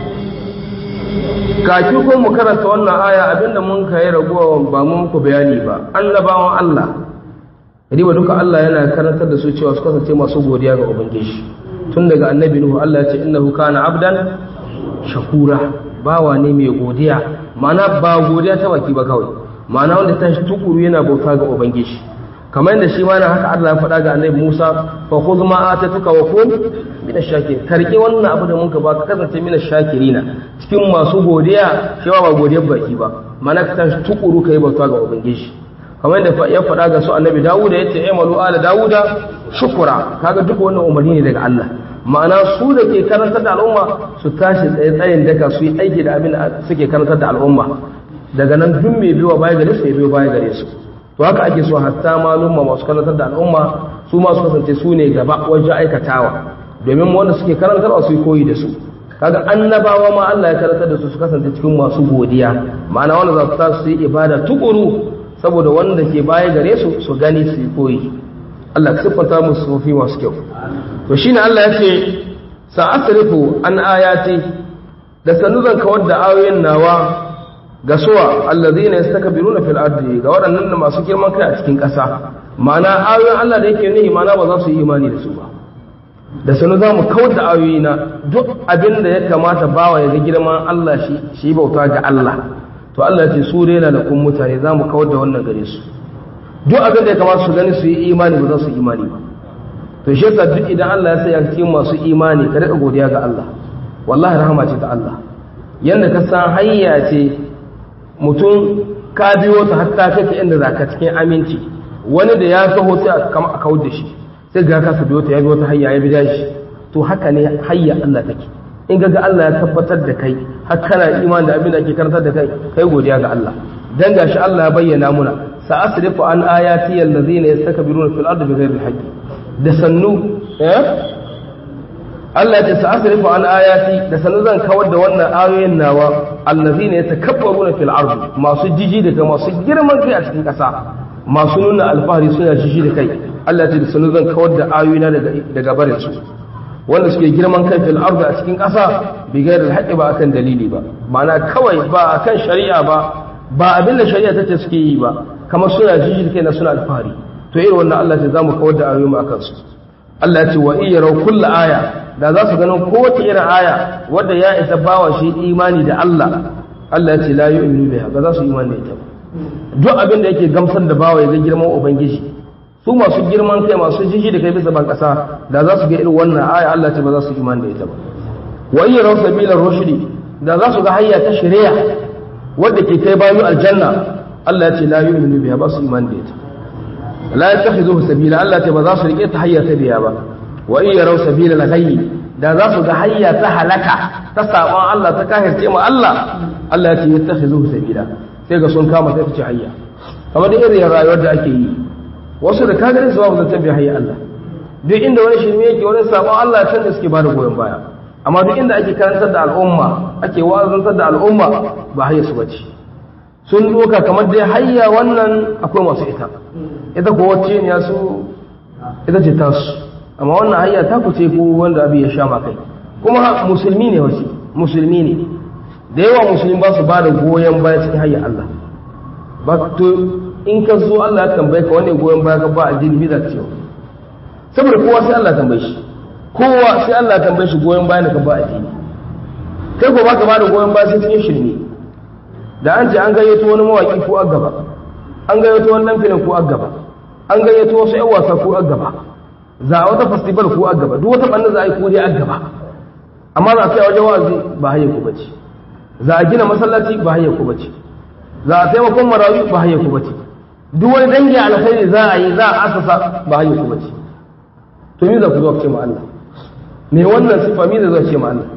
kaki ko mu karanta wannan aya abinda mun kai ragowa ba mu muku bayani ba annabawan Allah riba duka Allah yana karantar da su cewa su kasance masu godiya ga ubangiji tun daga annabi nuhu Allah ya ce innahu kana abdan shakura bawa ne mai godiya ma'ana ba godiya ta baki ba kawai ma'ana wanda ta shi tukuru yana bauta ga ubangiji kamar yadda shi ma na haka Allah ya faɗa ga annabi Musa fa khudh ma atatuka wa kun min ash-shakirin karki wannan abu da mun ka ba ka kasance min ash-shakirina cikin masu godiya shi ba godiyar baki ba ma'ana ka tashi tukuru kai bauta ga ubangiji kamar yadda ya faɗa ga su annabi Dawuda yace aymalu ala Dawuda shukura kaga duk wannan umarni ne daga Allah ma'ana su da ke karantar da al'umma su tashi tsaye tsayin daka su yi aiki da abin da suke karantar da al'umma daga nan duk mai biyo baya gare su ya biyo baya gare su to haka ake so hatta malumma masu karantar da al'umma su ma su kasance su ne gaba wajen aikatawa domin wanda suke karantarwa su yi koyi da su kaga annabawa ma Allah ya karantar da su su kasance cikin masu godiya ma'ana wanda za su tashi su yi ibada tukuru saboda wanda ke baya gare su su gani su yi koyi Allah ka siffanta musu sufi masu kyau to shine Allah ya ce sa'asrifu an ayati da sanu zan kawar da ayoyin nawa ga suwa allazina yastakbiruna fil ardi ga waɗannan da masu girman kai a cikin ƙasa ma'ana ayoyin Allah da yake nihi ma'ana ba za su yi imani da su ba da sanu za mu kawar da ayoyi na duk abin da ya kamata bawa ya ga girman Allah shi shi bauta ga Allah to Allah ya ce su rena da kun mutane za mu kawar da wannan gare su duk abin da ya kamata su gani su yi imani ba za su yi imani ba to shi yasa duk idan Allah ya sanya cikin masu imani ka rika godiya ga Allah wallahi rahama ce ta Allah yanda ka san hayya ce mutum ka biyo ta hatta kake inda zaka cikin aminci wani da ya taho sai a kama a kawar da shi sai ga ka biyo ta ya biyo ta hayya ya bi shi to haka ne hayya Allah take in ga Allah ya tabbatar da kai har kana imani da abin da ake karantar da kai kai godiya ga Allah dan gashi Allah ya bayyana muna sa'asrifu an ayati allazina yastakbiruna fil ardi bighayri al da sannu eh Allah ya sa'asrifu an ayati da sannu zan kawar da wannan ayoyin nawa allazina yatakabbaruna fil ardi masu jiji daga masu girman kai a cikin ƙasa masu nuna alfahari suna jiji da kai Allah ya da sannu zan kawar da ayoyina daga daga barin su wanda suke girman kai fil ardi a cikin ƙasa bighayri al ba akan dalili ba ma'ana kawai ba akan shari'a ba ba abin da shari'a tace suke yi ba kamar suna jiji da kai na suna alfahari to irin wannan Allah ce zamu kawar da ayoyi mu akan su Allah ya ce wa in yaraw kullu aya da za su ganin kowace irin aya wadda ya isa bawa shi imani da Allah Allah ya ce la yu'minu biha ba za su imani da ita ba duk abin da yake gamsar da bawa ya ga girman ubangiji su masu girman kai masu jiji da kai bisa ban kasa da za su ga irin wannan aya Allah ce ba za su imani da ita ba wa yi raw sabilar rushdi da za su ga hayya ta shari'a wadda ke kai bayu aljanna Allah ya ce la yu'minu biha ba su imani da ita la yattakhizuhu sabila Allah ce ba za su rike ta hayya ta biya ba wa in yaraw sabila al-ghayy da za su ga hayya ta halaka ta sabon Allah ta kahirce mu Allah Allah ya ce yattakhizuhu sabila sai ga sun kama ta fice hayya kamar da irin rayuwar da ake yi wasu da ka gani su ba zan bi hayya Allah duk inda wani shirme yake wani sabon Allah can da suke bada goyon baya amma duk inda ake karantar da al'umma ake wa'azantar da al'umma ba hayya su bace sun doka kamar dai hayya wannan akwai masu ita ita ko wacce ne ya su ita ce tasu amma wannan hayya ta ku ce ko wanda abin ya sha ma kai kuma musulmi ne wasu musulmi ne da yawa musulmi ba su ba da goyon baya cikin hayya Allah ba to in ka zo Allah ya tambaye ka wani goyon baya ka ba addini bi da cewa saboda kowa sai Allah ya tambaye shi kowa sai Allah ya tambaye shi goyon baya ka ba addini kai ko ba ka ba da goyon baya sai cikin shirme da an ce an gayyato wani mawaki ko a gaba an gayyato wani dan filin ko a gaba an gayyato wasu yan wasa ko a gaba za a wata festival ko a gaba duk wata banda za a yi ko dai a gaba amma za a kai wajen wa'azi ba hayya ku bace za a gina masallaci ba hayya ku bace za a taimakon marayu ba hayya ku bace duk wani dangi alkhairi za a yi za a asasa ba hayya ku bace to me za ku zo ku ce ma Allah me wannan sifa me za ku ce ma Allah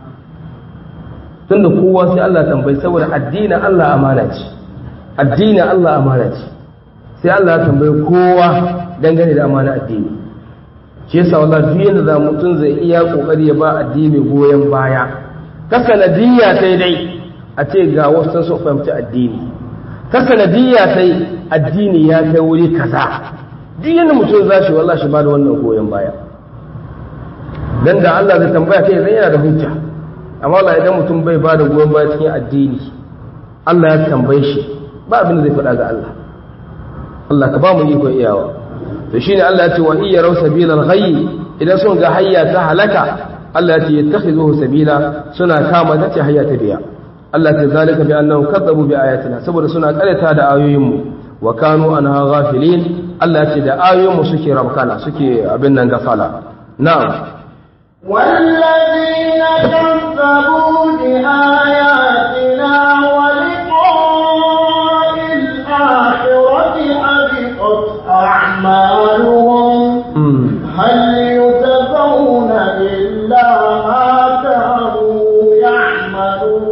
tunda kowa sai Allah tambayi saboda addinin Allah amana ce addinin Allah amana ce sai Allah ya tambayi kowa dangane da amana addini shi yasa wallahi duk yanda za mutum zai iya kokari ya ba addini goyen baya ta sanadiyya sai dai a ce ga wasu sun fahimci addini ta sanadiyya sai addini ya kai wuri kaza duk yanda mutum za shi wallahi shi ba da wannan goyen baya dan da Allah zai tambaya kai zai yana da hujja amma Allah idan mutum bai ba da goyon baya cikin addini Allah ya tambaye shi ba abin da zai faɗa ga Allah Allah ka ba mu iko iyawa to shine Allah ya ce wa iya raw sabilal ghayy idan sun ga hayya ta halaka Allah ya ce yattakhizuhu sabila suna kama ta ce hayya ta biya Allah ya ce zalika bi annahum kadzabu bi ayatina saboda suna karanta da ayoyin mu wa kanu anha ghafilin Allah ya ce da ayoyin mu suke rabkana suke abin nan gafala na'am والذين كذبوا بآياتنا ولقاء الآخرة حبطت أعمالهم هل يجزون إلا ما كانوا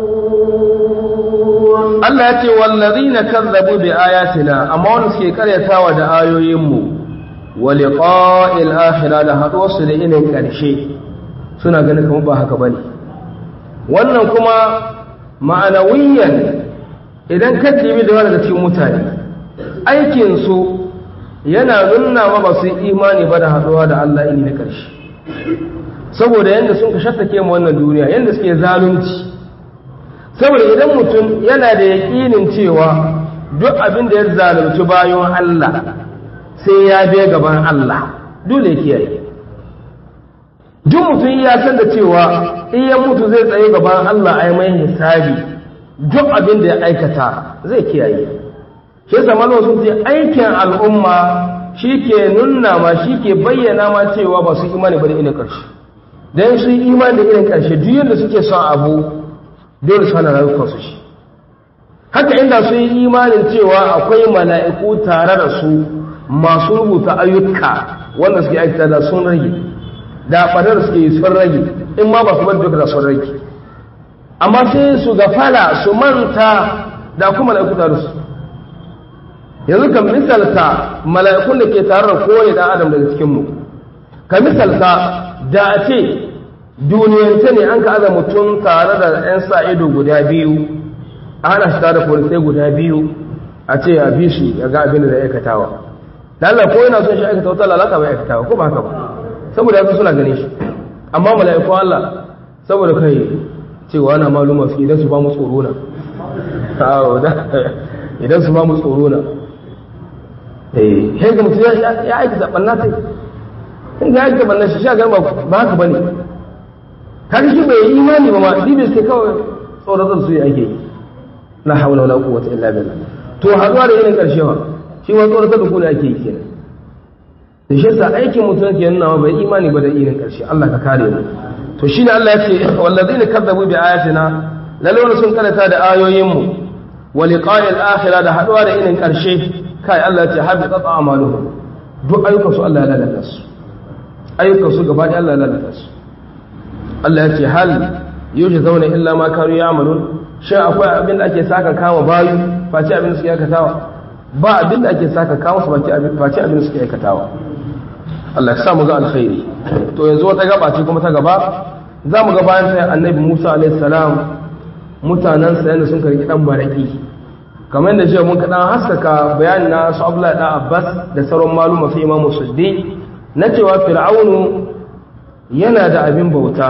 يعملون Allah ya ce wallazina kazzabu bi ayatina amma wanda suke karyatawa da ayoyinmu wa liqa'il akhirah da haɗuwarsu da inin ƙarshe suna ganin kamar ba haka bane wannan kuma ma'anawiyan idan ka dibi da wani daga cikin mutane aikin su yana nuna ma ba su yi imani ba da haɗuwa da Allah ini na ƙarshe saboda yanda sun ka shattake mu wannan duniya yanda suke zalunci saboda idan mutum yana da yaƙinin cewa duk abin da ya zalunci bayan Allah sai ya biya gaban Allah dole ya kiyaye duk mutum ya san da cewa in ya mutu zai tsaye gaban Allah a yi mai hisabi duk abin da ya aikata zai kiyaye shi yasa malawa sun ce aikin al'umma shi ke nuna ma shi ke bayyana ma cewa ba su imani ba da irin ƙarshe don su yi imani da irin ƙarshe duk yadda suke son abu dole su hana rayukansu shi haka inda su yi imanin cewa akwai mala'iku tare da su masu rubuta ayyuka wanda suke aikata da sun rage da ɓarar suke yi sun rage in ma ba su bar duka da sun rage amma sai su gafala su manta da kuma mala'iku tare su yanzu kan misalta mala'ikun da ke tare da kowane ɗan adam daga cikinmu ka misalta da a ce duniyance ne an ka aza mutum tare da 'yan sa ido guda biyu a hana shi tare da polisai guda biyu a ce ya bi shi ya ga abin da aikatawa lalla ko yana son shi aikata wata lalata bai aikatawa ko ba haka ba saboda yanzu suna gane shi amma mala'iku Allah saboda kai cewa ana maluma fi idan su ba mu tsoro na idan su ba mu tsoro na eh ga mutum ya aikata banna sai in ga aikata banna shi sha garba ba haka bane har shi bai yi imani ba ma dibin sai kawai tsoratar su ake yi la hawla wala quwwata illa billah to haduwa da irin karshe ba shi ma tsoratar da ku ne ake yi kenan da shi yasa aikin mutum ke nuna bai imani ba da irin karshe Allah ka kare mu to shine Allah ya ce wallazina kadzabu bi ayatina lalle sun karanta da ayoyin mu wa liqa'i al-akhirah da haduwa da irin karshe kai Allah ya ce habitat a'maluhum duk ayyukan su Allah ya lalata su ayyukan su gaba da Allah ya lalata su Allah ya ce hal yuji zauna illa ma kanu ya'malun shin akwai abin da ake saka kama bayu face abin da suke aikatawa ba abin da ake saka kama su face abin da suke aikatawa Allah ya sa mu ga alkhairi to yanzu wata gaba ce kuma ta gaba za mu ga bayan sai annabi Musa alaihi salam mutanen sa yanda sun karki dan maraki kamar da jiya mun kaɗan haskaka bayanin na su Abdullahi da Abbas da sauran maluma fi Imam Suddi na cewa Fir'aunu yana da abin bauta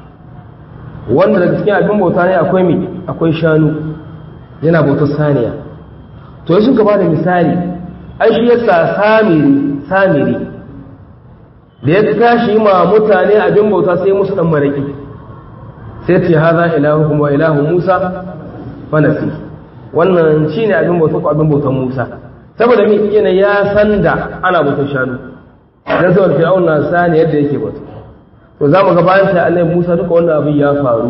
wanda daga cikin abin bauta ne akwai mi akwai shanu yana bautar saniya to sun ka bada misali ai shi yasa samiri samiri da ya tashi ma mutane abin bauta sai musu dan maraki sai ce haza ilahukum wa ilahu Musa fa nasi wannan shine abin bauta ko abin bautar Musa saboda mi yana ya san da ana bautar shanu dan saboda fir'auna sani yadda yake bauta to za mu ga bayan sai annabi Musa duka wannan abin ya faru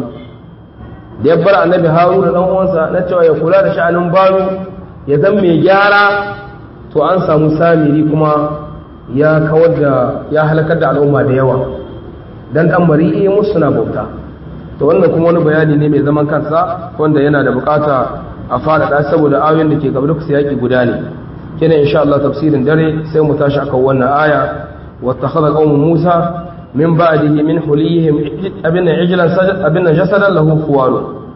da ya bar annabi Haruna dan uwansa na cewa ya kula da sha'anin baro ya zan mai gyara to an samu samiri kuma ya kawar da ya halakar da al'umma da yawa dan dan bari musu suna bauta to wannan kuma wani bayani ne mai zaman kansa wanda yana da bukata a faɗaɗa saboda ayoyin da ke gaba da kusa yaƙi guda ne kenan insha Allah tafsirin dare sai mu tashi akan wannan aya wattakhadha qaumu Musa من بعده من حليهم ابن عجلا ابن جسدا له خوار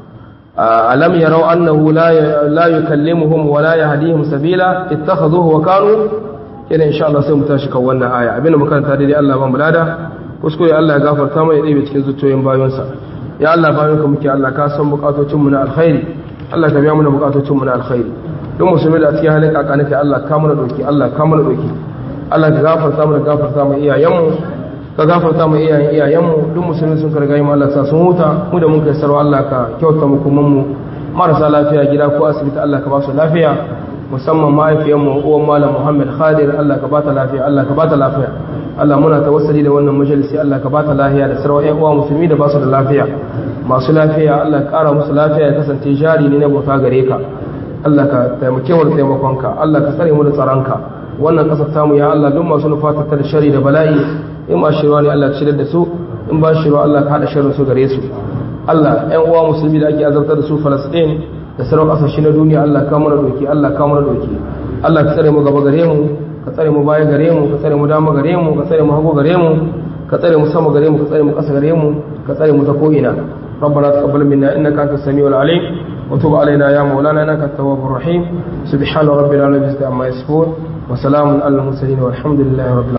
ألم يروا أنه لا لا يكلمهم ولا يهديهم سبيلا اتخذوه وكانوا كده إن شاء الله سيوم تاشك وانا آية ابن مكان تاريدي الله من بلادا kuskure Allah ya gafarta mai ɗaya cikin zuciyoyin bayonsa ya Allah bayonka muke Allah ka san bukatocin mu na alkhairi Allah ka biya mana bukatocin mu na alkhairi duk musulmi da cikin halin kakanike Allah ka mana doki Allah ka mana doki Allah ka gafarta mana gafarta mu iyayenmu ka gafarta mu iyayen iyayenmu duk musulmi sun karga mu Allah sa sun huta mu da mun kai sarwa Allah ka kyauta mu kuma mu marasa lafiya gida ko asibiti Allah ka ba su lafiya musamman mahaifiyar mu uwan malam Muhammad Khadir Allah ka bata lafiya Allah ka bata lafiya Allah muna tawassuli da wannan majalisi Allah ka bata lafiya da sarwa ƴan uwa musulmi da ba su da lafiya masu lafiya Allah ka ƙara musu lafiya ya kasance jari ne na bauta gare ka Allah ka taimake mu da taimakonka Allah ka tsare mu da tsaronka wannan kasar tamu ya Allah duk masu nufatar da shari da bala'i in ba shirwa ne Allah shirar da su in ba shirwa Allah ka haɗa shirin su gare su Allah ‘yan uwa musulmi da ake azabtar da su Falasɗin da sauran ƙasashe na duniya Allah ka mana doki Allah ka mana doki Allah ka tsare mu gaba gare mu ka tsare mu baya gare mu ka tsare mu dama gare mu ka tsare mu hagu gare mu ka tsare mu sama gare mu ka tsare mu ƙasa gare mu ka tsare mu ta ko'ina ربنا تقبل منا انك انت السميع العليم وتب علينا يا مولانا انك التواب الرحيم سبحان ربنا رب العزه عما يصفون وسلام على المرسلين والحمد لله رب العالمين